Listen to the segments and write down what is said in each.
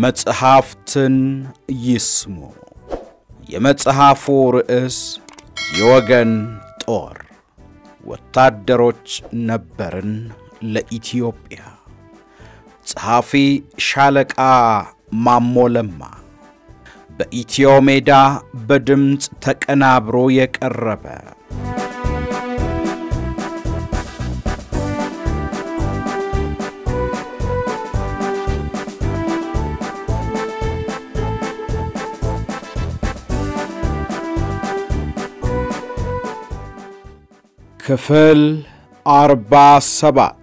መጽሐፍትን ይስሙ። የመጽሐፉ ርዕስ የወገን ጦር ወታደሮች ነበርን ለኢትዮጵያ። ጸሐፊ ሻለቃ ማሞ ለማ። በኢትዮ ሜዳ በድምፅ ተቀናብሮ የቀረበ ክፍል አርባ ሰባት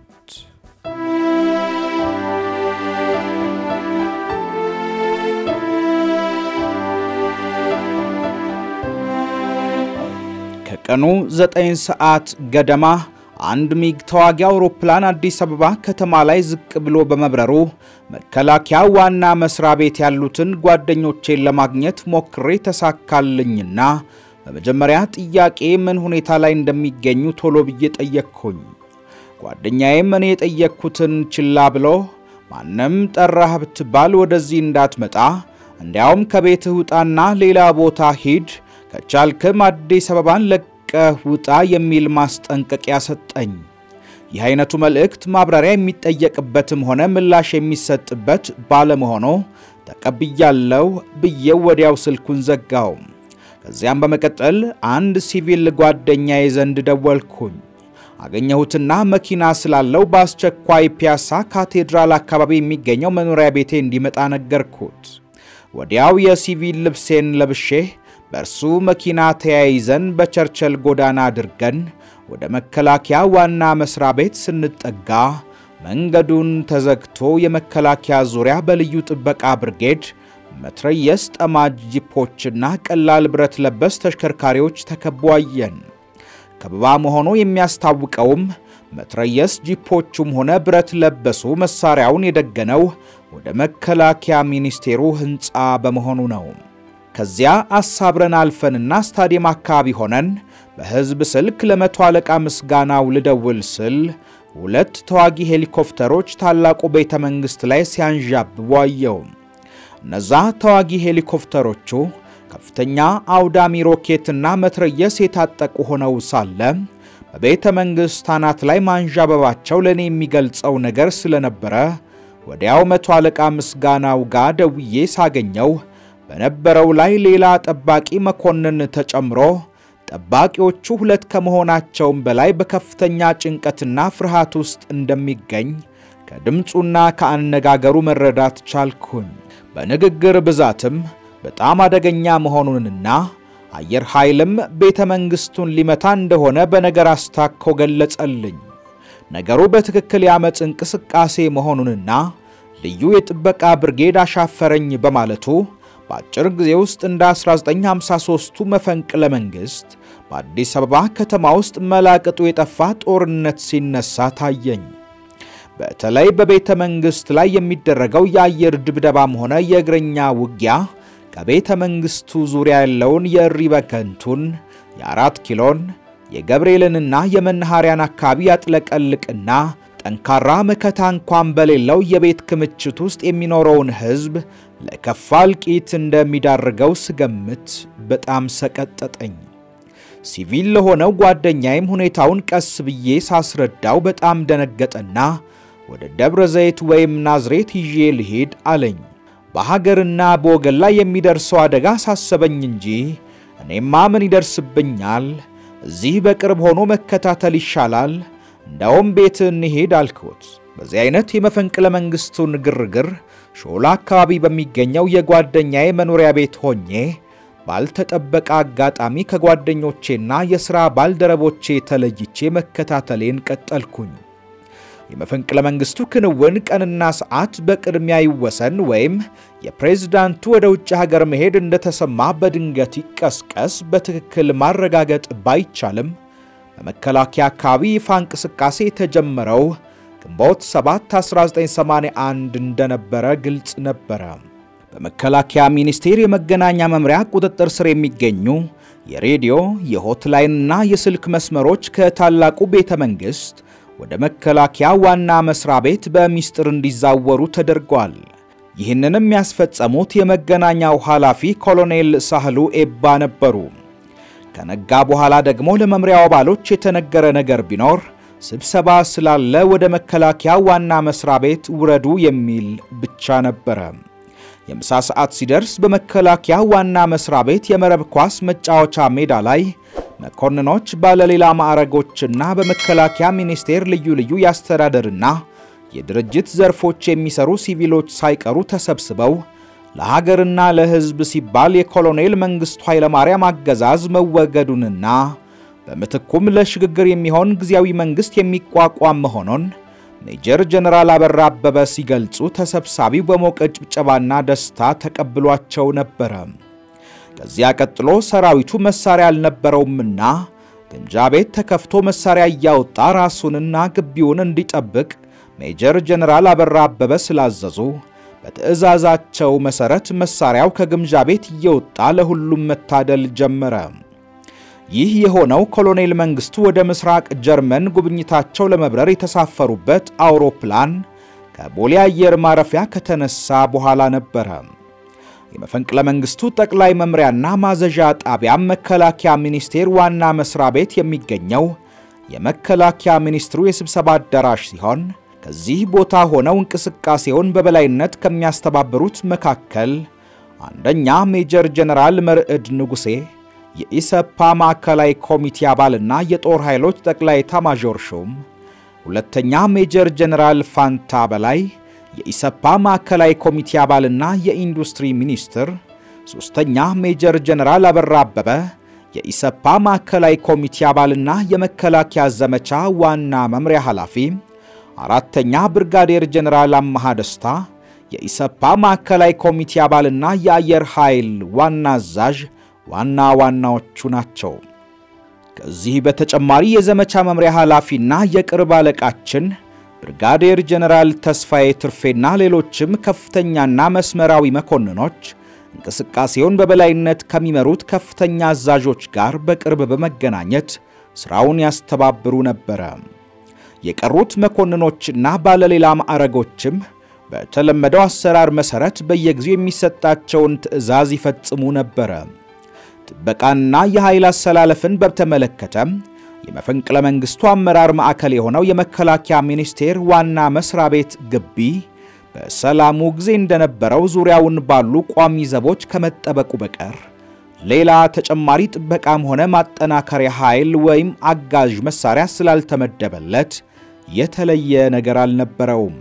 ከቀኑ ዘጠኝ ሰዓት ገደማ አንድ ሚግ ተዋጊ አውሮፕላን አዲስ አበባ ከተማ ላይ ዝቅ ብሎ በመብረሩ መከላከያ ዋና መስሪያ ቤት ያሉትን ጓደኞቼን ለማግኘት ሞክሬ ተሳካልኝና በመጀመሪያ ጥያቄ ምን ሁኔታ ላይ እንደሚገኙ ቶሎ ብዬ ጠየቅኩኝ። ጓደኛዬም እኔ የጠየቅኩትን ችላ ብሎ ማንም ጠራህ ብትባል ወደዚህ እንዳትመጣ፣ እንዲያውም ከቤትህ ውጣና ሌላ ቦታ ሂድ፣ ከቻልክም አዲስ አበባን ለቀህ ውጣ የሚል ማስጠንቀቂያ ሰጠኝ። ይህ አይነቱ መልእክት ማብራሪያ የሚጠየቅበትም ሆነ ምላሽ የሚሰጥበት ባለመሆኑ ተቀብያለሁ ብዬው ወዲያው ስልኩን ዘጋው። ከዚያም በመቀጠል አንድ ሲቪል ጓደኛዬ ዘንድ ደወልኩኝ። አገኘሁትና መኪና ስላለው በአስቸኳይ ፒያሳ ካቴድራል አካባቢ የሚገኘው መኖሪያ ቤቴ እንዲመጣ ነገርኩት። ወዲያው የሲቪል ልብሴን ለብሼ በእርሱ መኪና ተያይዘን በቸርቸል ጎዳና አድርገን ወደ መከላከያ ዋና መስሪያ ቤት ስንጠጋ መንገዱን ተዘግቶ የመከላከያ ዙሪያ በልዩ ጥበቃ ብርጌድ መትረየስ ጠማጅ ጂፖችና ቀላል ብረት ለበስ ተሽከርካሪዎች ተከቦ አየን። ከበባ መሆኑ የሚያስታውቀውም መትረየስ ጂፖቹም ሆነ ብረት ለበሱ መሳሪያውን የደገነው ወደ መከላከያ ሚኒስቴሩ ሕንፃ በመሆኑ ነው። ከዚያ አሳብረን አልፈንና ስታዲየም አካባቢ ሆነን በሕዝብ ስልክ ለመቶ አለቃ ምስጋናው ልደውል ስል ሁለት ተዋጊ ሄሊኮፕተሮች ታላቁ ቤተ መንግሥት ላይ ሲያንዣብቡ አየው። እነዛ ተዋጊ ሄሊኮፕተሮቹ ከፍተኛ አውዳሚ ሮኬትና መትረየስ የታጠቁ ሆነው ሳለ በቤተ መንግሥት አናት ላይ ማንዣበባቸው ለእኔ የሚገልጸው ነገር ስለነበረ ወዲያው መቶ አለቃ ምስጋናው ጋር ደውዬ ሳገኘው በነበረው ላይ ሌላ ጠባቂ መኮንን ተጨምሮ ጠባቂዎቹ ሁለት ከመሆናቸውም በላይ በከፍተኛ ጭንቀትና ፍርሃት ውስጥ እንደሚገኝ ከድምፁና ከአነጋገሩ መረዳት ቻልኩኝ። በንግግር ብዛትም በጣም አደገኛ መሆኑንና አየር ኃይልም ቤተ መንግሥቱን ሊመታ እንደሆነ በነገር አስታኮ ገለጸልኝ። ነገሩ በትክክል የአመፅ እንቅስቃሴ መሆኑንና ልዩ የጥበቃ ብርጌድ አሻፈረኝ በማለቱ በአጭር ጊዜ ውስጥ እንደ 1953ቱ መፈንቅለ መንግሥት በአዲስ አበባ ከተማ ውስጥ መላቅጡ የጠፋ ጦርነት ሲነሳ ታየኝ። በተለይ በቤተ መንግሥት ላይ የሚደረገው የአየር ድብደባም ሆነ የእግረኛ ውጊያ ከቤተ መንግሥቱ ዙሪያ ያለውን የእሪ በከንቱን፣ የአራት ኪሎን፣ የገብርኤልንና የመናኸሪያን አካባቢ ያጥለቀልቅና ጠንካራ መከታ እንኳን በሌለው የቤት ክምችት ውስጥ የሚኖረውን ሕዝብ ለከፋ እልቂት እንደሚዳርገው ስገምት በጣም ሰቀጠጠኝ። ሲቪል ለሆነው ጓደኛዬም ሁኔታውን ቀስ ብዬ ሳስረዳው በጣም ደነገጠና ወደ ደብረ ዘይት ወይም ናዝሬት ይዤ ልሄድ አለኝ። በሀገርና በወገን ላይ የሚደርሰው አደጋ ሳሰበኝ እንጂ እኔማ ምን ይደርስብኛል? እዚህ በቅርብ ሆኖ መከታተል ይሻላል። እንዳውም ቤት እንሄድ አልኩት። በዚህ አይነት የመፈንቅለ መንግሥቱን ግርግር ሾላ አካባቢ በሚገኘው የጓደኛዬ መኖሪያ ቤት ሆኜ ባልተጠበቀ አጋጣሚ ከጓደኞቼና የሥራ ባልደረቦቼ ተለይቼ መከታተሌን ቀጠልኩኝ። የመፈንቅለ መንግሥቱ ክንውን ቀንና ሰዓት በቅድሚያ ይወሰን ወይም የፕሬዝዳንቱ ወደ ውጭ ሀገር መሄድ እንደተሰማ በድንገት ይቀስቀስ በትክክል ማረጋገጥ ባይቻልም በመከላከያ አካባቢ ይፋ እንቅስቃሴ የተጀመረው ግንቦት 7 1981 እንደነበረ ግልጽ ነበረ። በመከላከያ ሚኒስቴር የመገናኛ መምሪያ ቁጥጥር ስር የሚገኙ የሬዲዮ የሆትላይንና የስልክ መስመሮች ከታላቁ ቤተ መንግሥት ወደ መከላከያ ዋና መስሪያ ቤት በሚስጥር እንዲዛወሩ ተደርጓል። ይህንንም ያስፈጸሙት የመገናኛው ኃላፊ ኮሎኔል ሳህሉ ኤባ ነበሩ። ከነጋ በኋላ ደግሞ ለመምሪያው አባሎች የተነገረ ነገር ቢኖር ስብሰባ ስላለ ወደ መከላከያ ዋና መስሪያ ቤት ውረዱ የሚል ብቻ ነበረ። የምሳ ሰዓት ሲደርስ በመከላከያ ዋና መስሪያ ቤት የመረብ ኳስ መጫወቻ ሜዳ ላይ መኮንኖች፣ ባለሌላ ማዕረጎችና በመከላከያ ሚኒስቴር ልዩ ልዩ የአስተዳደርና የድርጅት ዘርፎች የሚሰሩ ሲቪሎች ሳይቀሩ ተሰብስበው ለሀገርና ለሕዝብ ሲባል የኮሎኔል መንግሥቱ ኃይለማርያም አገዛዝ መወገዱንና በምትኩም ለሽግግር የሚሆን ጊዜያዊ መንግሥት የሚቋቋም መሆኑን ሜጀር ጀነራል አበራ አበበ ሲገልጹ ተሰብሳቢው በሞቀ ጭብጨባና ደስታ ተቀብሏቸው ነበረ። ከዚያ ቀጥሎ ሰራዊቱ መሳሪያ አልነበረውምና ግምጃ ቤት ተከፍቶ መሳሪያ እያወጣ ራሱንና ግቢውን እንዲጠብቅ ሜጀር ጀነራል አበራ አበበ ስላዘዙ በትዕዛዛቸው መሠረት መሳሪያው ከግምጃ ቤት እየወጣ ለሁሉም መታደል ጀመረ። ይህ የሆነው ኮሎኔል መንግሥቱ ወደ ምስራቅ ጀርመን ጉብኝታቸው ለመብረር የተሳፈሩበት አውሮፕላን ከቦሌ አየር ማረፊያ ከተነሳ በኋላ ነበረ። የመፈንቅለ መንግሥቱ ጠቅላይ መምሪያና ማዘዣ ጣቢያም መከላከያ ሚኒስቴር ዋና መስሪያ ቤት የሚገኘው የመከላከያ ሚኒስትሩ የስብሰባ አዳራሽ ሲሆን ከዚህ ቦታ ሆነው እንቅስቃሴውን በበላይነት ከሚያስተባብሩት መካከል አንደኛ ሜጀር ጀነራል መርዕድ ንጉሴ የኢሰፓ ማዕከላዊ ኮሚቴ አባልና የጦር ኃይሎች ጠቅላይ ኤታማዦር ሹም፣ ሁለተኛ ሜጀር ጀነራል ፋንታ በላይ የኢሰፓ ማዕከላዊ ኮሚቴ አባልና የኢንዱስትሪ ሚኒስትር፣ ሦስተኛ ሜጀር ጀነራል አበራ አበበ የኢሰፓ ማዕከላዊ ኮሚቴ አባልና የመከላከያ ዘመቻ ዋና መምሪያ ኃላፊ፣ አራተኛ ብርጋዴር ጀነራል አመሃ ደስታ የኢሰፓ ማዕከላዊ ኮሚቴ አባልና የአየር ኃይል ዋና አዛዥ ዋና ዋናዎቹ ናቸው። ከዚህ በተጨማሪ የዘመቻ መምሪያ ኃላፊና የቅርብ አለቃችን ብርጋዴር ጀነራል ተስፋዬ ትርፌና ሌሎችም ከፍተኛና መስመራዊ መኮንኖች እንቅስቃሴውን በበላይነት ከሚመሩት ከፍተኛ አዛዦች ጋር በቅርብ በመገናኘት ሥራውን ያስተባብሩ ነበረ። የቀሩት መኮንኖችና ባለሌላ ማዕረጎችም በተለመደው አሰራር መሠረት በየጊዜው የሚሰጣቸውን ትዕዛዝ ይፈጽሙ ነበረ። ጥበቃና የኃይል አሰላለፍን በተመለከተም የመፈንቅለ መንግሥቱ አመራር ማዕከል የሆነው የመከላከያ ሚኒስቴር ዋና መስሪያ ቤት ግቢ በሰላሙ ጊዜ እንደነበረው ዙሪያውን ባሉ ቋሚ ዘቦች ከመጠበቁ በቀር ሌላ ተጨማሪ ጥበቃም ሆነ ማጠናከሪያ ኃይል ወይም አጋዥ መሳሪያ ስላልተመደበለት የተለየ ነገር አልነበረውም።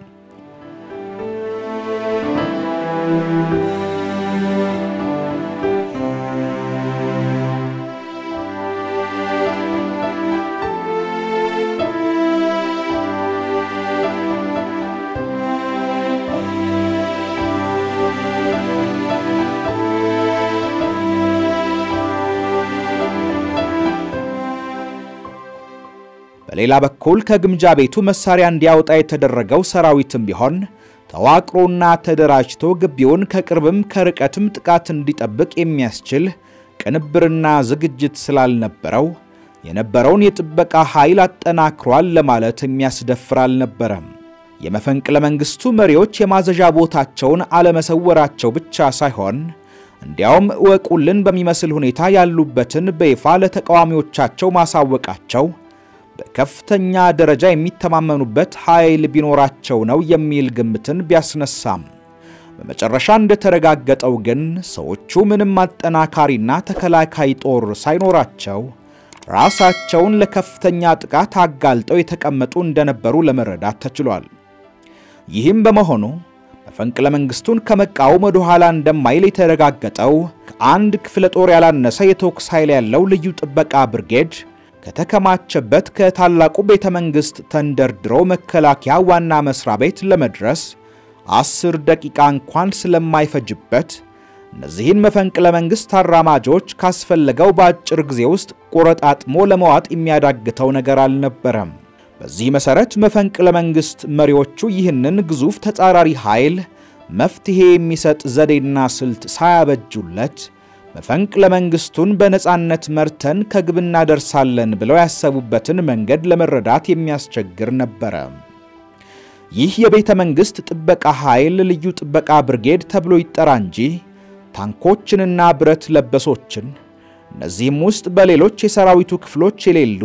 በሌላ በኩል ከግምጃ ቤቱ መሳሪያ እንዲያወጣ የተደረገው ሰራዊትም ቢሆን ተዋቅሮና ተደራጅቶ ግቢውን ከቅርብም ከርቀትም ጥቃት እንዲጠብቅ የሚያስችል ቅንብርና ዝግጅት ስላልነበረው የነበረውን የጥበቃ ኃይል አጠናክሯል ለማለት የሚያስደፍር አልነበረም። የመፈንቅለ መንግሥቱ መሪዎች የማዘዣ ቦታቸውን አለመሰወራቸው ብቻ ሳይሆን እንዲያውም እወቁልን በሚመስል ሁኔታ ያሉበትን በይፋ ለተቃዋሚዎቻቸው ማሳወቃቸው በከፍተኛ ደረጃ የሚተማመኑበት ኃይል ቢኖራቸው ነው የሚል ግምትን ቢያስነሳም በመጨረሻ እንደተረጋገጠው ግን ሰዎቹ ምንም አጠናካሪና ተከላካይ ጦር ሳይኖራቸው ራሳቸውን ለከፍተኛ ጥቃት አጋልጠው የተቀመጡ እንደነበሩ ለመረዳት ተችሏል። ይህም በመሆኑ መፈንቅለ መንግሥቱን ከመቃወም ወደ ኋላ እንደማይል የተረጋገጠው ከአንድ ክፍለ ጦር ያላነሰ የተኩስ ኃይል ያለው ልዩ ጥበቃ ብርጌድ ከተከማቸበት ከታላቁ ቤተ መንግሥት ተንደርድሮ መከላከያ ዋና መስሪያ ቤት ለመድረስ አስር ደቂቃ እንኳን ስለማይፈጅበት እነዚህን መፈንቅለ መንግሥት አራማጆች ካስፈለገው በአጭር ጊዜ ውስጥ ቆረጣጥሞ ለመዋጥ የሚያዳግተው ነገር አልነበረም። በዚህ መሠረት መፈንቅለ መንግሥት መሪዎቹ ይህንን ግዙፍ ተጻራሪ ኃይል መፍትሔ የሚሰጥ ዘዴና ስልት ሳያበጁለት መፈንቅለ መንግሥቱን በነጻነት መርተን ከግብ እናደርሳለን ብለው ያሰቡበትን መንገድ ለመረዳት የሚያስቸግር ነበረ። ይህ የቤተ መንግሥት ጥበቃ ኃይል ልዩ ጥበቃ ብርጌድ ተብሎ ይጠራ እንጂ ታንኮችንና ብረት ለበሶችን እነዚህም ውስጥ በሌሎች የሰራዊቱ ክፍሎች የሌሉ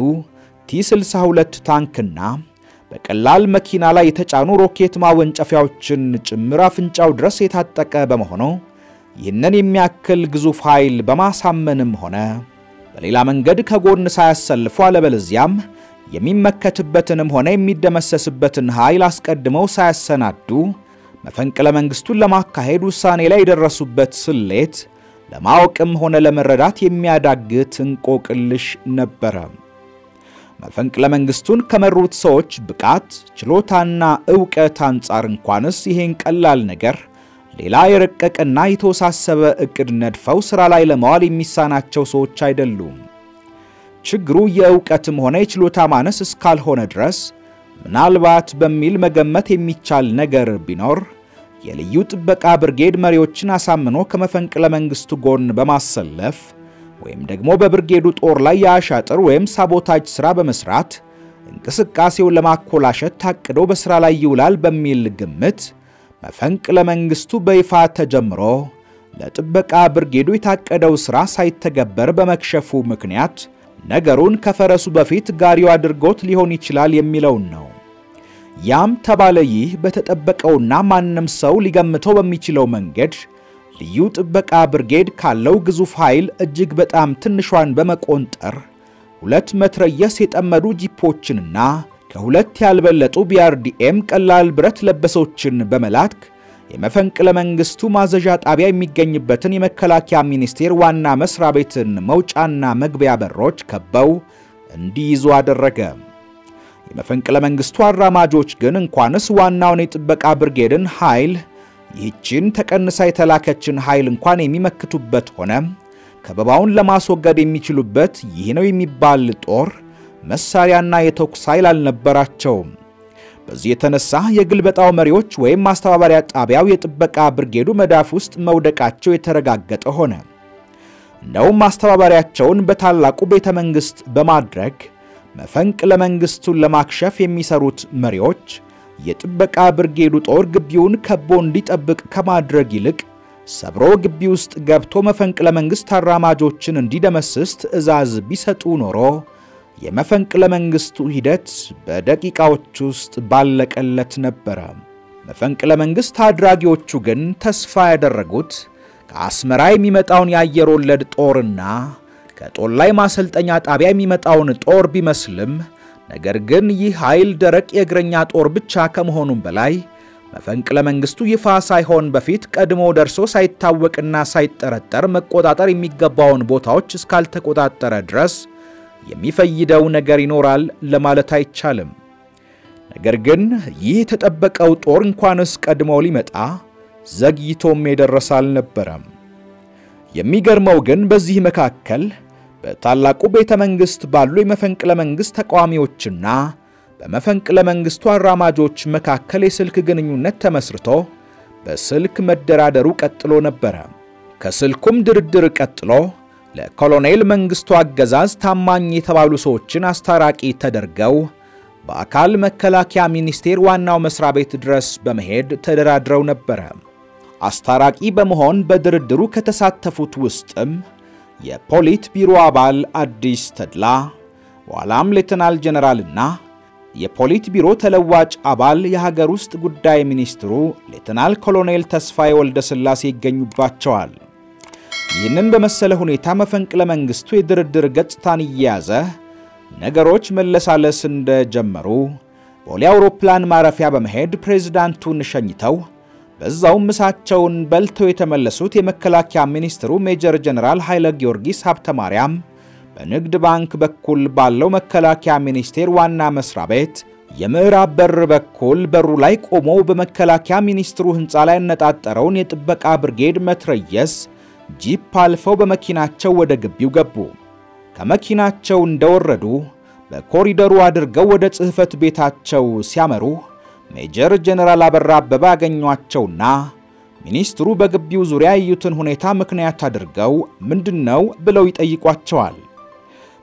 ቲ62 ታንክና በቀላል መኪና ላይ የተጫኑ ሮኬት ማወንጨፊያዎችን ጭምር አፍንጫው ድረስ የታጠቀ በመሆኑ ይህንን የሚያክል ግዙፍ ኃይል በማሳመንም ሆነ በሌላ መንገድ ከጎን ሳያሰልፉ አለበለዚያም የሚመከትበትንም ሆነ የሚደመሰስበትን ኃይል አስቀድመው ሳያሰናዱ መፈንቅለ መንግሥቱን ለማካሄድ ውሳኔ ላይ የደረሱበት ስሌት ለማወቅም ሆነ ለመረዳት የሚያዳግት እንቆቅልሽ ነበረ። መፈንቅለ መንግሥቱን ከመሩት ሰዎች ብቃት፣ ችሎታና ዕውቀት አንጻር እንኳንስ ይሄን ቀላል ነገር ሌላ የረቀቀና የተወሳሰበ ዕቅድ ነድፈው ሥራ ላይ ለማዋል የሚሳናቸው ሰዎች አይደሉም። ችግሩ የዕውቀትም ሆነ የችሎታ ማነስ እስካልሆነ ድረስ ምናልባት በሚል መገመት የሚቻል ነገር ቢኖር የልዩ ጥበቃ ብርጌድ መሪዎችን አሳምኖ ከመፈንቅለ መንግሥቱ ጎን በማሰለፍ ወይም ደግሞ በብርጌዱ ጦር ላይ የአሻጥር ወይም ሳቦታጅ ሥራ በመሥራት እንቅስቃሴውን ለማኮላሸት ታቅዶ በሥራ ላይ ይውላል በሚል ግምት መፈንቅለ መንግሥቱ በይፋ ተጀምሮ ለጥበቃ ብርጌዱ የታቀደው ሥራ ሳይተገበር በመክሸፉ ምክንያት ነገሩን ከፈረሱ በፊት ጋሪው አድርጎት ሊሆን ይችላል የሚለውን ነው። ያም ተባለ ይህ በተጠበቀውና ማንም ሰው ሊገምተው በሚችለው መንገድ ልዩ ጥበቃ ብርጌድ ካለው ግዙፍ ኃይል እጅግ በጣም ትንሿን በመቆንጠር ሁለት መትረየስ የጠመዱ ጂፖችንና ከሁለት ያልበለጡ ቢአርዲኤም ቀላል ብረት ለበሶችን በመላክ የመፈንቅለ መንግሥቱ ማዘዣ ጣቢያ የሚገኝበትን የመከላከያ ሚኒስቴር ዋና መስሪያ ቤትን መውጫና መግቢያ በሮች ከበው እንዲይዙ አደረገ። የመፈንቅለ መንግሥቱ አራማጆች ግን እንኳንስ ዋናውን የጥበቃ ብርጌድን ኃይል ይህችን ተቀንሳ የተላከችን ኃይል እንኳን የሚመክቱበት ሆነ ከበባውን ለማስወገድ የሚችሉበት ይህ ነው የሚባል ጦር መሳሪያና የተኩስ ኃይል አልነበራቸውም። በዚህ የተነሳ የግልበጣው መሪዎች ወይም ማስተባበሪያ ጣቢያው የጥበቃ ብርጌዱ መዳፍ ውስጥ መውደቃቸው የተረጋገጠ ሆነ። እንደውም ማስተባበሪያቸውን በታላቁ ቤተ መንግሥት በማድረግ መፈንቅለ መንግሥቱን ለማክሸፍ የሚሰሩት መሪዎች የጥበቃ ብርጌዱ ጦር ግቢውን ከቦ እንዲጠብቅ ከማድረግ ይልቅ ሰብሮ ግቢ ውስጥ ገብቶ መፈንቅለ መንግሥት አራማጆችን እንዲደመስስ ትዕዛዝ ቢሰጡ ኖሮ የመፈንቅለ መንግሥቱ ሂደት በደቂቃዎች ውስጥ ባለቀለት ነበረ። መፈንቅለ መንግሥት አድራጊዎቹ ግን ተስፋ ያደረጉት ከአስመራ የሚመጣውን የአየር ወለድ ጦርና ከጦር ላይ ማሰልጠኛ ጣቢያ የሚመጣውን ጦር ቢመስልም ነገር ግን ይህ ኃይል ደረቅ የእግረኛ ጦር ብቻ ከመሆኑም በላይ መፈንቅለ መንግሥቱ ይፋ ሳይሆን በፊት ቀድሞ ደርሶ ሳይታወቅና ሳይጠረጠር መቆጣጠር የሚገባውን ቦታዎች እስካልተቆጣጠረ ድረስ የሚፈይደው ነገር ይኖራል ለማለት አይቻልም። ነገር ግን ይህ የተጠበቀው ጦር እንኳንስ ቀድሞ ሊመጣ ዘግይቶም የደረሰ አልነበረም። የሚገርመው ግን በዚህ መካከል በታላቁ ቤተ መንግሥት ባሉ የመፈንቅለ መንግሥት ተቃዋሚዎችና በመፈንቅለ መንግሥቱ አራማጆች መካከል የስልክ ግንኙነት ተመስርቶ በስልክ መደራደሩ ቀጥሎ ነበረ። ከስልኩም ድርድር ቀጥሎ ለኮሎኔል መንግሥቱ አገዛዝ ታማኝ የተባሉ ሰዎችን አስታራቂ ተደርገው በአካል መከላከያ ሚኒስቴር ዋናው መስሪያ ቤት ድረስ በመሄድ ተደራድረው ነበረ። አስታራቂ በመሆን በድርድሩ ከተሳተፉት ውስጥም የፖሊት ቢሮ አባል አዲስ ተድላ፣ በኋላም ሌተናል ጀነራልና የፖሊት ቢሮ ተለዋጭ አባል የሀገር ውስጥ ጉዳይ ሚኒስትሩ ሌተናል ኮሎኔል ተስፋዬ ወልደ ሥላሴ ይገኙባቸዋል። ይህንን በመሰለ ሁኔታ መፈንቅለ መንግሥቱ የድርድር ገጽታን እየያዘ ነገሮች መለሳለስ እንደጀመሩ ቦሌ አውሮፕላን ማረፊያ በመሄድ ፕሬዝዳንቱን ሸኝተው በዛውም ምሳቸውን በልተው የተመለሱት የመከላከያ ሚኒስትሩ ሜጀር ጀነራል ኃይለ ጊዮርጊስ ሀብተ ማርያም በንግድ ባንክ በኩል ባለው መከላከያ ሚኒስቴር ዋና መስሪያ ቤት የምዕራብ በር በኩል በሩ ላይ ቆመው በመከላከያ ሚኒስትሩ ሕንፃ ላይ ያነጣጠረውን የጥበቃ ብርጌድ መትረየስ ጂፕ አልፈው በመኪናቸው ወደ ግቢው ገቡ። ከመኪናቸው እንደወረዱ በኮሪደሩ አድርገው ወደ ጽሕፈት ቤታቸው ሲያመሩ ሜጀር ጀነራል አበራ አበበ አገኟቸውና ሚኒስትሩ በግቢው ዙሪያ ያዩትን ሁኔታ ምክንያት አድርገው ምንድነው ብለው ይጠይቋቸዋል።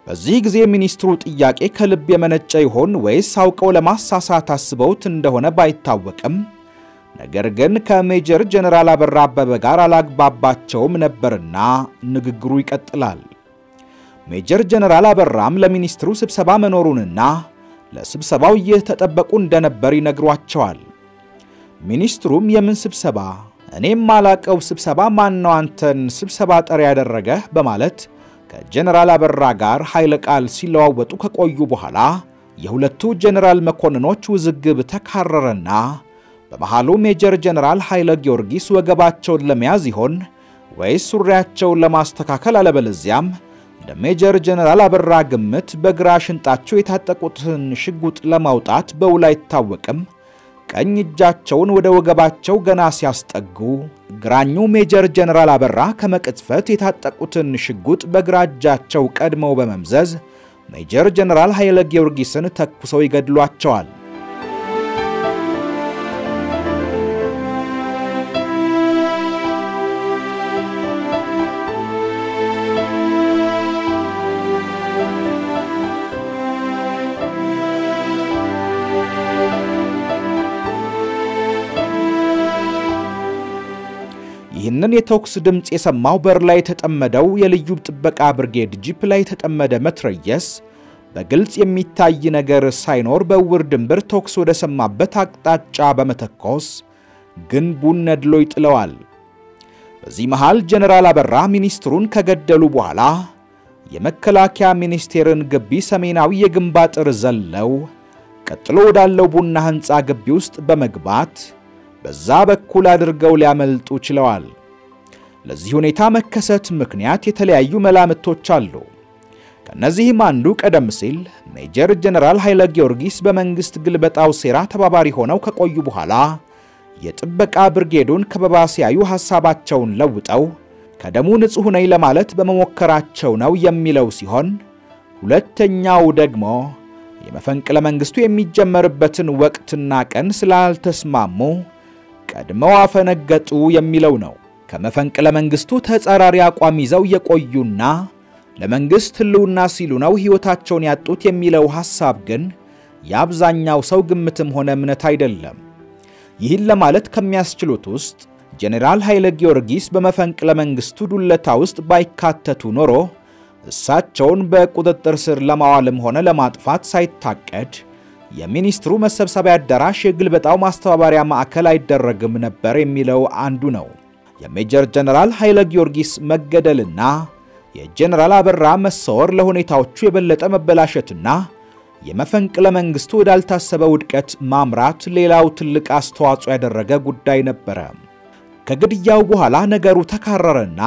በዚህ ጊዜ ሚኒስትሩ ጥያቄ ከልብ የመነጨ ይሆን ወይስ አውቀው ለማሳሳት አስበውት እንደሆነ ባይታወቅም ነገር ግን ከሜጀር ጀነራል አበራ አበበ ጋር አላግባባቸውም ነበርና ንግግሩ ይቀጥላል። ሜጀር ጀነራል አበራም ለሚኒስትሩ ስብሰባ መኖሩንና ለስብሰባው እየተጠበቁ እንደነበር ይነግሯቸዋል። ሚኒስትሩም የምን ስብሰባ? እኔም ማላቀው ስብሰባ ማን ነው አንተን ስብሰባ ጠሪ ያደረገህ? በማለት ከጀነራል አበራ ጋር ኃይለ ቃል ሲለዋወጡ ከቆዩ በኋላ የሁለቱ ጀነራል መኮንኖች ውዝግብ ተካረረና በመሃሉ ሜጀር ጀነራል ኃይለ ጊዮርጊስ ወገባቸውን ለመያዝ ይሆን ወይስ ሱሪያቸውን ለማስተካከል አለበለዚያም እንደ ሜጀር ጀነራል አበራ ግምት በግራ ሽንጣቸው የታጠቁትን ሽጉጥ ለማውጣት በውል አይታወቅም። ቀኝ እጃቸውን ወደ ወገባቸው ገና ሲያስጠጉ ግራኙ ሜጀር ጀነራል አበራ ከመቅጽፈት የታጠቁትን ሽጉጥ በግራ እጃቸው ቀድመው በመምዘዝ ሜጀር ጀነራል ኃይለ ጊዮርጊስን ተኩሰው ይገድሏቸዋል። ይህንን የተኩስ ድምፅ የሰማው በር ላይ የተጠመደው የልዩ ጥበቃ ብርጌድ ጂፕ ላይ የተጠመደ መትረየስ በግልጽ የሚታይ ነገር ሳይኖር በውር ድንብር ተኩስ ወደ ሰማበት አቅጣጫ በመተኮስ ግንቡን ነድሎ ይጥለዋል። በዚህ መሃል ጀነራል አበራ ሚኒስትሩን ከገደሉ በኋላ የመከላከያ ሚኒስቴርን ግቢ ሰሜናዊ የግንብ አጥር ዘለው ቀጥሎ ወዳለው ቡና ሕንፃ ግቢ ውስጥ በመግባት በዛ በኩል አድርገው ሊያመልጡ ችለዋል። ለዚህ ሁኔታ መከሰት ምክንያት የተለያዩ መላምቶች አሉ። ከነዚህም አንዱ ቀደም ሲል ሜጀር ጀነራል ኃይለ ጊዮርጊስ በመንግስት ግልበጣው ሴራ ተባባሪ ሆነው ከቆዩ በኋላ የጥበቃ ብርጌዱን ከበባ ሲያዩ ሐሳባቸውን ለውጠው ከደሙ ንጹሕ ነኝ ለማለት በመሞከራቸው ነው የሚለው ሲሆን ሁለተኛው ደግሞ የመፈንቅለ መንግስቱ የሚጀመርበትን ወቅትና ቀን ስላልተስማሙ ቀድመው አፈነገጡ የሚለው ነው። ከመፈንቅለ መንግስቱ ተጻራሪ አቋም ይዘው የቆዩና ለመንግስት ሕልውና ሲሉ ነው ሕይወታቸውን ያጡት የሚለው ሐሳብ ግን የአብዛኛው ሰው ግምትም ሆነ እምነት አይደለም። ይህን ለማለት ከሚያስችሉት ውስጥ ጄኔራል ኃይለ ጊዮርጊስ በመፈንቅለ መንግስቱ ዱለታ ውስጥ ባይካተቱ ኖሮ እሳቸውን በቁጥጥር ስር ለማዋልም ሆነ ለማጥፋት ሳይታቀድ የሚኒስትሩ መሰብሰቢያ አዳራሽ የግልበጣው ማስተባበሪያ ማዕከል አይደረግም ነበር የሚለው አንዱ ነው። የሜጀር ጀነራል ኃይለ ጊዮርጊስ መገደልና የጀነራል አበራ መሰወር ለሁኔታዎቹ የበለጠ መበላሸትና የመፈንቅለ መንግስቱ ወዳልታሰበ ውድቀት ማምራት ሌላው ትልቅ አስተዋጽኦ ያደረገ ጉዳይ ነበረ። ከግድያው በኋላ ነገሩ ተካረረና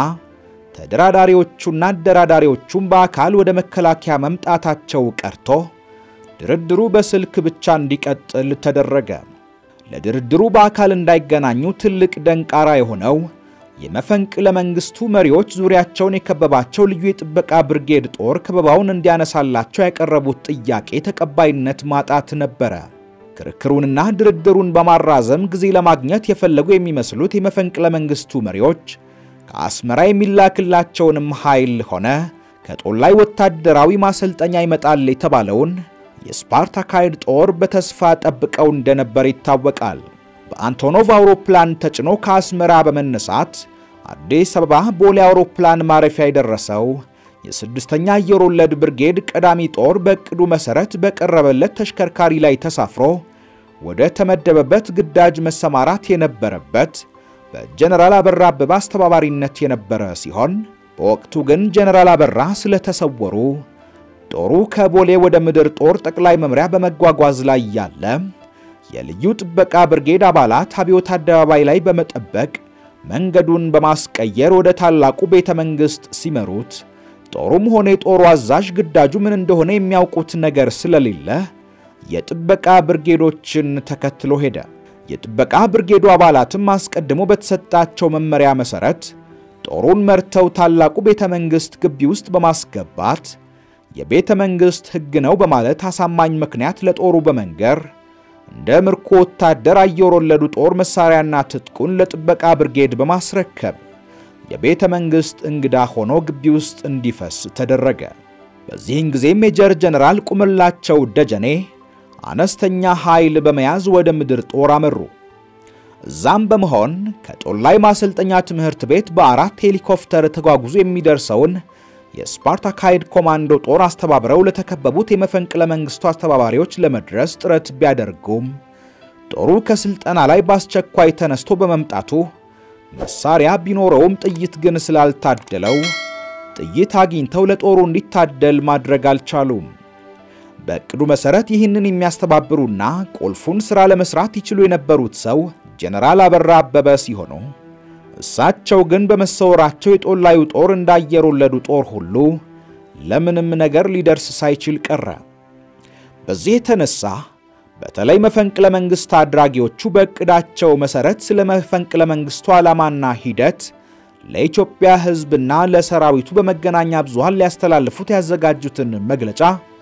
ተደራዳሪዎቹና አደራዳሪዎቹም በአካል ወደ መከላከያ መምጣታቸው ቀርቶ ድርድሩ በስልክ ብቻ እንዲቀጥል ተደረገ። ለድርድሩ በአካል እንዳይገናኙ ትልቅ ደንቃራ የሆነው የመፈንቅለ መንግስቱ መሪዎች ዙሪያቸውን የከበባቸው ልዩ የጥበቃ ብርጌድ ጦር ከበባውን እንዲያነሳላቸው ያቀረቡት ጥያቄ ተቀባይነት ማጣት ነበረ። ክርክሩንና ድርድሩን በማራዘም ጊዜ ለማግኘት የፈለጉ የሚመስሉት የመፈንቅለ መንግስቱ መሪዎች ከአስመራ የሚላክላቸውንም ኃይል ሆነ ከጦር ላይ ወታደራዊ ማሰልጠኛ ይመጣል የተባለውን የስፓርታካይድ ጦር በተስፋ ጠብቀው እንደነበር ይታወቃል። በአንቶኖቭ አውሮፕላን ተጭኖ ከአስመራ በመነሳት አዲስ አበባ ቦሌ አውሮፕላን ማረፊያ የደረሰው የስድስተኛ አየር ወለድ ብርጌድ ቀዳሚ ጦር በዕቅዱ መሠረት በቀረበለት ተሽከርካሪ ላይ ተሳፍሮ ወደ ተመደበበት ግዳጅ መሰማራት የነበረበት በጀነራል አበራ አበበ አስተባባሪነት የነበረ ሲሆን በወቅቱ ግን ጀነራል አበራ ስለተሰወሩ ጦሩ ከቦሌ ወደ ምድር ጦር ጠቅላይ መምሪያ በመጓጓዝ ላይ ያለ የልዩ ጥበቃ ብርጌድ አባላት አብዮት አደባባይ ላይ በመጠበቅ መንገዱን በማስቀየር ወደ ታላቁ ቤተ መንግሥት ሲመሩት ጦሩም ሆነ የጦሩ አዛዥ ግዳጁ ምን እንደሆነ የሚያውቁት ነገር ስለሌለ የጥበቃ ብርጌዶችን ተከትሎ ሄደ። የጥበቃ ብርጌዱ አባላትም አስቀድሞ በተሰጣቸው መመሪያ መሠረት ጦሩን መርተው ታላቁ ቤተ መንግሥት ግቢ ውስጥ በማስገባት የቤተ መንግሥት ሕግ ነው በማለት አሳማኝ ምክንያት ለጦሩ በመንገር እንደ ምርኮ ወታደር አየር ወለዱ ጦር መሳሪያና ትጥቁን ለጥበቃ ብርጌድ በማስረከብ የቤተ መንግሥት እንግዳ ሆኖ ግቢ ውስጥ እንዲፈስ ተደረገ። በዚህን ጊዜ ሜጀር ጀነራል ቁምላቸው ደጀኔ አነስተኛ ኃይል በመያዝ ወደ ምድር ጦር አመሩ። እዛም በመሆን ከጦላይ ማሰልጠኛ ትምህርት ቤት በአራት ሄሊኮፕተር ተጓጉዞ የሚደርሰውን የስፓርታካይድ ኮማንዶ ጦር አስተባብረው ለተከበቡት የመፈንቅለ መንግስቱ አስተባባሪዎች ለመድረስ ጥረት ቢያደርጉም ጦሩ ከስልጠና ላይ በአስቸኳይ ተነስቶ በመምጣቱ መሳሪያ ቢኖረውም ጥይት ግን ስላልታደለው ጥይት አግኝተው ለጦሩ እንዲታደል ማድረግ አልቻሉም። በእቅዱ መሠረት ይህንን የሚያስተባብሩና ቁልፉን ሥራ ለመሥራት ይችሉ የነበሩት ሰው ጀነራል አበራ አበበ ሲሆኑ እሳቸው ግን በመሰወራቸው የጦላዩ ጦር እንዳየር ወለዱ ጦር ሁሉ ለምንም ነገር ሊደርስ ሳይችል ቀረ። በዚህ የተነሳ በተለይ መፈንቅለ መንግሥት አድራጊዎቹ በእቅዳቸው መሠረት ስለ መፈንቅለ መንግሥቱ ዓላማና ሂደት ለኢትዮጵያ ሕዝብና ለሰራዊቱ በመገናኛ ብዙሃን ሊያስተላልፉት ያዘጋጁትን መግለጫ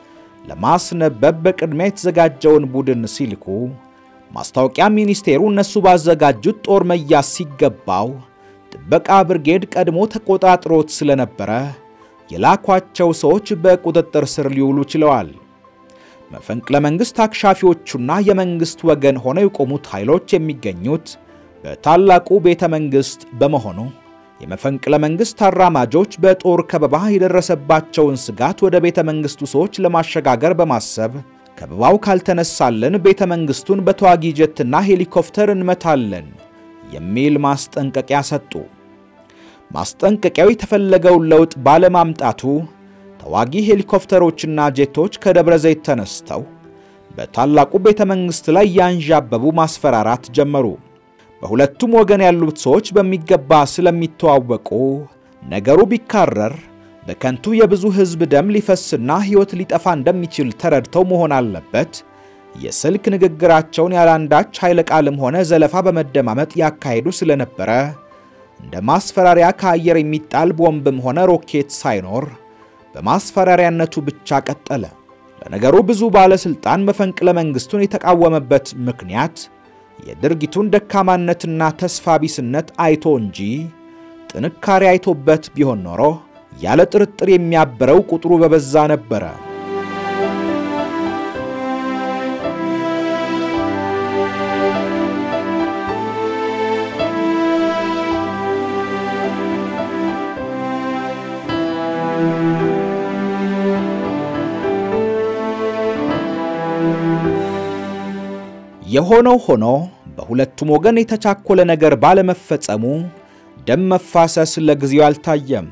ለማስነበብ በቅድሚያ የተዘጋጀውን ቡድን ሲልኩ ማስታወቂያ ሚኒስቴሩ እነሱ ባዘጋጁት ጦር መያዝ ሲገባው ጥበቃ ብርጌድ ቀድሞ ተቆጣጥሮት ስለነበረ የላኳቸው ሰዎች በቁጥጥር ስር ሊውሉ ችለዋል። መፈንቅለ መንግሥት አክሻፊዎቹና የመንግሥት ወገን ሆነው የቆሙት ኃይሎች የሚገኙት በታላቁ ቤተ መንግሥት በመሆኑ የመፈንቅለ መንግሥት አራማጆች በጦር ከበባ የደረሰባቸውን ስጋት ወደ ቤተ መንግሥቱ ሰዎች ለማሸጋገር በማሰብ ከበባው ካልተነሳልን ቤተ መንግሥቱን በተዋጊ ጀትና ሄሊኮፕተር እንመታለን የሚል ማስጠንቀቂያ ሰጡ። ማስጠንቀቂያው የተፈለገውን ለውጥ ባለማምጣቱ ተዋጊ ሄሊኮፕተሮችና ጄቶች ከደብረ ዘይት ተነስተው በታላቁ ቤተ መንግሥት ላይ ያንዣበቡ ማስፈራራት ጀመሩ። በሁለቱም ወገን ያሉት ሰዎች በሚገባ ስለሚተዋወቁ ነገሩ ቢካረር በከንቱ የብዙ ሕዝብ ደም ሊፈስና ሕይወት ሊጠፋ እንደሚችል ተረድተው መሆን አለበት። የስልክ ንግግራቸውን ያላንዳች ኃይለ ቃልም ሆነ ዘለፋ በመደማመጥ ያካሄዱ ስለነበረ እንደ ማስፈራሪያ ከአየር የሚጣል ቦምብም ሆነ ሮኬት ሳይኖር በማስፈራሪያነቱ ብቻ ቀጠለ። ለነገሩ ብዙ ባለሥልጣን መፈንቅለ መንግሥቱን የተቃወመበት ምክንያት የድርጊቱን ደካማነትና ተስፋ ቢስነት አይቶ እንጂ ጥንካሬ አይቶበት ቢሆን ኖሮ ያለ ጥርጥር የሚያበረው ቁጥሩ በበዛ ነበረ። የሆነው ሆኖ በሁለቱም ወገን የተቻኮለ ነገር ባለመፈጸሙ ደም መፋሰስ ለጊዜው አልታየም።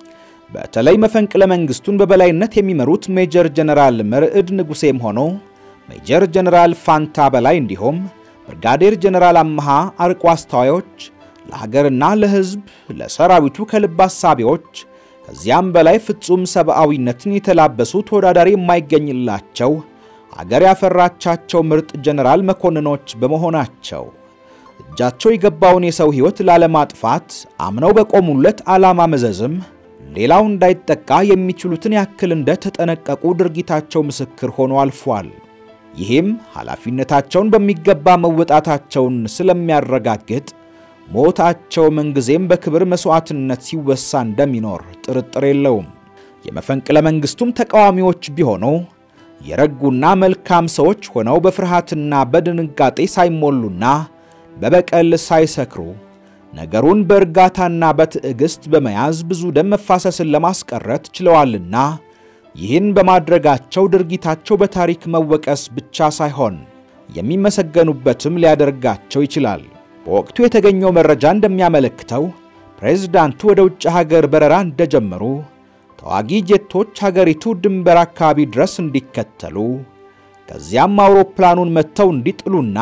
በተለይ መፈንቅለ መንግሥቱን በበላይነት የሚመሩት ሜጀር ጀነራል መርዕድ ንጉሴም ሆኖ ሜጀር ጀነራል ፋንታ በላይ እንዲሁም ብርጋዴር ጀነራል አመሃ አርቆ አስተዋዮች፣ ለሀገርና ለሕዝብ ለሰራዊቱ ከልብ አሳቢዎች፣ ከዚያም በላይ ፍጹም ሰብአዊነትን የተላበሱ ተወዳዳሪ የማይገኝላቸው አገር ያፈራቻቸው ምርጥ ጀነራል መኮንኖች በመሆናቸው እጃቸው የገባውን የሰው ሕይወት ላለማጥፋት አምነው በቆሙለት ዓላማ መዘዝም ሌላው እንዳይጠቃ የሚችሉትን ያክል እንደተጠነቀቁ ድርጊታቸው ምስክር ሆኖ አልፏል። ይህም ኃላፊነታቸውን በሚገባ መወጣታቸውን ስለሚያረጋግጥ ሞታቸው ምንጊዜም በክብር መሥዋዕትነት ሲወሳ እንደሚኖር ጥርጥር የለውም። የመፈንቅለ መንግሥቱም ተቃዋሚዎች ቢሆኑ የረጉና መልካም ሰዎች ሆነው በፍርሃትና በድንጋጤ ሳይሞሉና በበቀል ሳይሰክሩ ነገሩን በእርጋታና በትዕግሥት በመያዝ ብዙ ደም መፋሰስን ለማስቀረት ችለዋልና ይህን በማድረጋቸው ድርጊታቸው በታሪክ መወቀስ ብቻ ሳይሆን የሚመሰገኑበትም ሊያደርጋቸው ይችላል። በወቅቱ የተገኘው መረጃ እንደሚያመለክተው ፕሬዝዳንቱ ወደ ውጭ ሀገር በረራ እንደጀመሩ ተዋጊ ጄቶች ሀገሪቱ ድንበር አካባቢ ድረስ እንዲከተሉ ከዚያም አውሮፕላኑን መጥተው እንዲጥሉና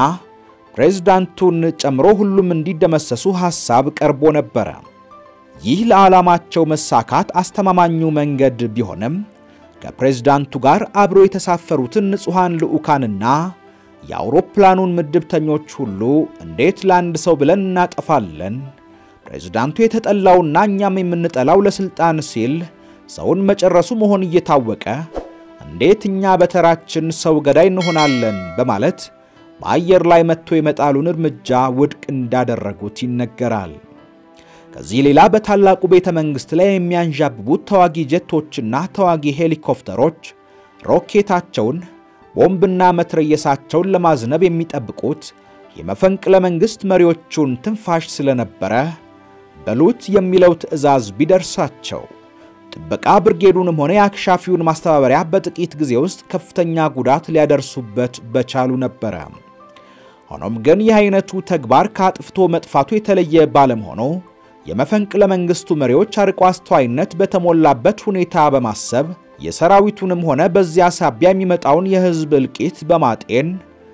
ፕሬዝዳንቱን ጨምሮ ሁሉም እንዲደመሰሱ ሐሳብ ቀርቦ ነበረ። ይህ ለዓላማቸው መሳካት አስተማማኙ መንገድ ቢሆንም ከፕሬዝዳንቱ ጋር አብሮ የተሳፈሩትን ንጹሐን ልዑካንና የአውሮፕላኑን ምድብተኞች ሁሉ እንዴት ለአንድ ሰው ብለን እናጠፋለን? ፕሬዝዳንቱ የተጠላውና እኛም የምንጠላው ለሥልጣን ሲል ሰውን መጨረሱ መሆን እየታወቀ እንዴት እኛ በተራችን ሰው ገዳይ እንሆናለን? በማለት በአየር ላይ መጥቶ የመጣሉን እርምጃ ውድቅ እንዳደረጉት ይነገራል። ከዚህ ሌላ በታላቁ ቤተ መንግሥት ላይ የሚያንዣብቡት ተዋጊ ጀቶችና ተዋጊ ሄሊኮፕተሮች ሮኬታቸውን ቦምብና መትረየሳቸውን ለማዝነብ የሚጠብቁት የመፈንቅለ መንግሥት መሪዎቹን ትንፋሽ ስለነበረ በሉት የሚለው ትዕዛዝ ቢደርሳቸው ጥበቃ ብርጌዱንም ሆነ የአክሻፊውን ማስተባበሪያ በጥቂት ጊዜ ውስጥ ከፍተኛ ጉዳት ሊያደርሱበት በቻሉ ነበረ። ሆኖም ግን ይህ አይነቱ ተግባር ከአጥፍቶ መጥፋቱ የተለየ ባለመሆኑ የመፈንቅለ መንግሥቱ መሪዎች አርቆ አስተዋይነት በተሞላበት ሁኔታ በማሰብ የሰራዊቱንም ሆነ በዚያ ሳቢያ የሚመጣውን የሕዝብ እልቂት በማጤን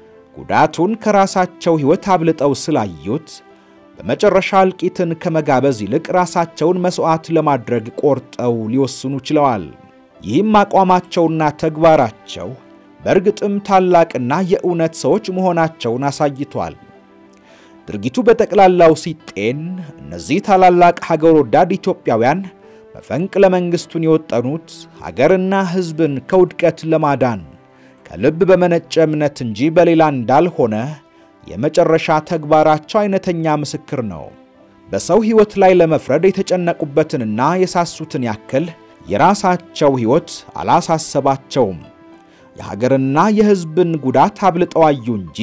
ጉዳቱን ከራሳቸው ሕይወት አብልጠው ስላዩት በመጨረሻ እልቂትን ከመጋበዝ ይልቅ ራሳቸውን መሥዋዕት ለማድረግ ቆርጠው ሊወስኑ ችለዋል። ይህም አቋማቸውና ተግባራቸው በእርግጥም ታላቅና የእውነት ሰዎች መሆናቸውን አሳይቷል። ድርጊቱ በጠቅላላው ሲጤን እነዚህ ታላላቅ ሀገር ወዳድ ኢትዮጵያውያን መፈንቅለ መንግሥቱን የወጠኑት ሀገርና ሕዝብን ከውድቀት ለማዳን ከልብ በመነጨ እምነት እንጂ በሌላ እንዳልሆነ የመጨረሻ ተግባራቸው አይነተኛ ምስክር ነው። በሰው ሕይወት ላይ ለመፍረድ የተጨነቁበትንና የሳሱትን ያክል የራሳቸው ሕይወት አላሳሰባቸውም። የሀገርና የሕዝብን ጉዳት አብልጠው አዩ እንጂ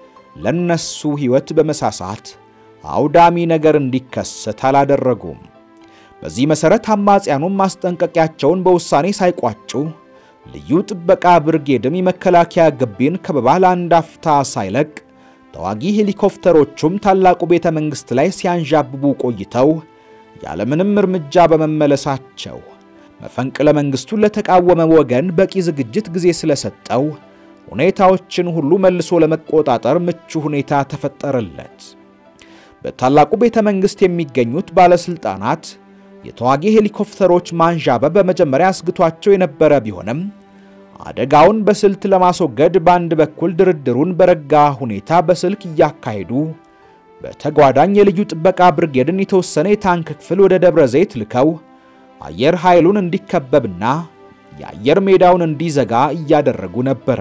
ለነሱ ሕይወት በመሳሳት አውዳሚ ነገር እንዲከሰት አላደረጉም። በዚህ መሠረት አማጽያኑም ማስጠንቀቂያቸውን በውሳኔ ሳይቋጩ ልዩ ጥበቃ ብርጌድም የመከላከያ ግቢን ከበባ ለአንድ አፍታ ሳይለቅ ተዋጊ ሄሊኮፕተሮቹም ታላቁ ቤተ መንግሥት ላይ ሲያንዣብቡ ቆይተው ያለምንም እርምጃ በመመለሳቸው መፈንቅለ መንግሥቱን ለተቃወመ ወገን በቂ ዝግጅት ጊዜ ስለሰጠው ሁኔታዎችን ሁሉ መልሶ ለመቆጣጠር ምቹ ሁኔታ ተፈጠረለት። በታላቁ ቤተ መንግሥት የሚገኙት ባለሥልጣናት የተዋጊ ሄሊኮፕተሮች ማንዣበብ በመጀመሪያ አስግቷቸው የነበረ ቢሆንም አደጋውን በስልት ለማስወገድ በአንድ በኩል ድርድሩን በረጋ ሁኔታ በስልክ እያካሄዱ በተጓዳኝ የልዩ ጥበቃ ብርጌድን የተወሰነ የታንክ ክፍል ወደ ደብረ ዘይት ልከው አየር ኃይሉን እንዲከበብና የአየር ሜዳውን እንዲዘጋ እያደረጉ ነበረ።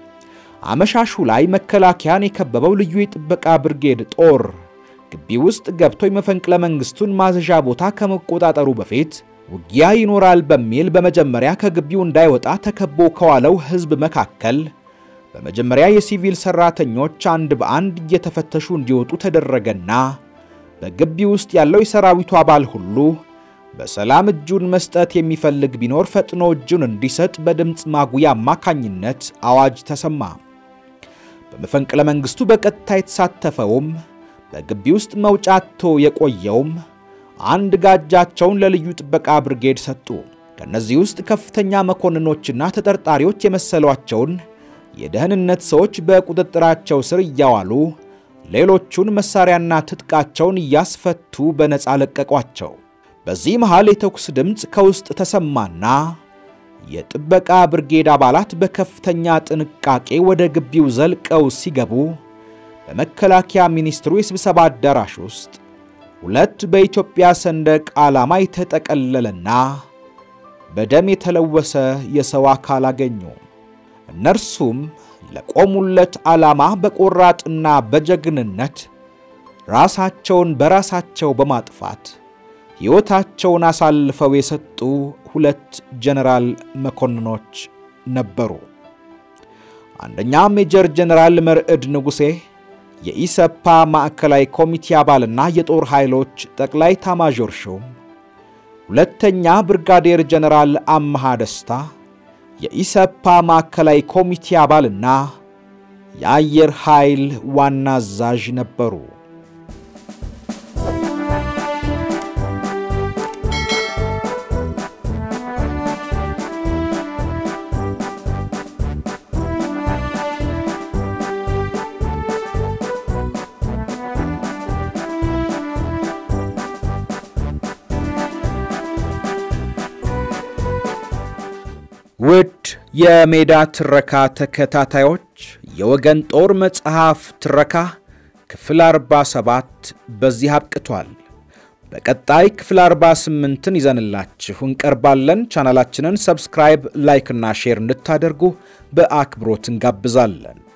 አመሻሹ ላይ መከላከያን የከበበው ልዩ የጥበቃ ብርጌድ ጦር ግቢ ውስጥ ገብቶ የመፈንቅለ መንግሥቱን ማዘዣ ቦታ ከመቆጣጠሩ በፊት ውጊያ ይኖራል በሚል በመጀመሪያ ከግቢው እንዳይወጣ ተከቦ ከዋለው ሕዝብ መካከል በመጀመሪያ የሲቪል ሰራተኞች አንድ በአንድ እየተፈተሹ እንዲወጡ ተደረገና በግቢ ውስጥ ያለው የሰራዊቱ አባል ሁሉ በሰላም እጁን መስጠት የሚፈልግ ቢኖር ፈጥኖ እጁን እንዲሰጥ በድምፅ ማጉያ አማካኝነት አዋጅ ተሰማ። በመፈንቅለ መንግሥቱ በቀጥታ የተሳተፈውም በግቢ ውስጥ መውጫ አጥቶ የቆየውም አንድ ጋጃቸውን ለልዩ ጥበቃ ብርጌድ ሰጡ። ከእነዚህ ውስጥ ከፍተኛ መኮንኖችና ተጠርጣሪዎች የመሰሏቸውን የደህንነት ሰዎች በቁጥጥራቸው ስር እያዋሉ ሌሎቹን መሳሪያና ትጥቃቸውን እያስፈቱ በነፃ ለቀቋቸው። በዚህ መሃል የተኩስ ድምፅ ከውስጥ ተሰማና የጥበቃ ብርጌድ አባላት በከፍተኛ ጥንቃቄ ወደ ግቢው ዘልቀው ሲገቡ በመከላከያ ሚኒስትሩ የስብሰባ አዳራሽ ውስጥ ሁለት በኢትዮጵያ ሰንደቅ ዓላማ የተጠቀለለና በደም የተለወሰ የሰው አካል አገኙ። እነርሱም ለቆሙለት ዓላማ በቆራጥና በጀግንነት ራሳቸውን በራሳቸው በማጥፋት ሕይወታቸውን አሳልፈው የሰጡ ሁለት ጀነራል መኮንኖች ነበሩ። አንደኛ ሜጀር ጀነራል መርዕድ ንጉሴ የኢሰፓ ማዕከላዊ ኮሚቴ አባልና የጦር ኃይሎች ጠቅላይ ታማዦር ሹም፣ ሁለተኛ ብርጋዴር ጀነራል አምሃ ደስታ የኢሰፓ ማዕከላዊ ኮሚቴ አባልና የአየር ኃይል ዋና አዛዥ ነበሩ። ውድ የሜዳ ትረካ ተከታታዮች የወገን ጦር መጽሐፍ ትረካ ክፍል 47 በዚህ አብቅቷል። በቀጣይ ክፍል 48ን ይዘንላችሁ እንቀርባለን። ቻናላችንን ሰብስክራይብ፣ ላይክ እና ሼር እንድታደርጉ በአክብሮት እንጋብዛለን።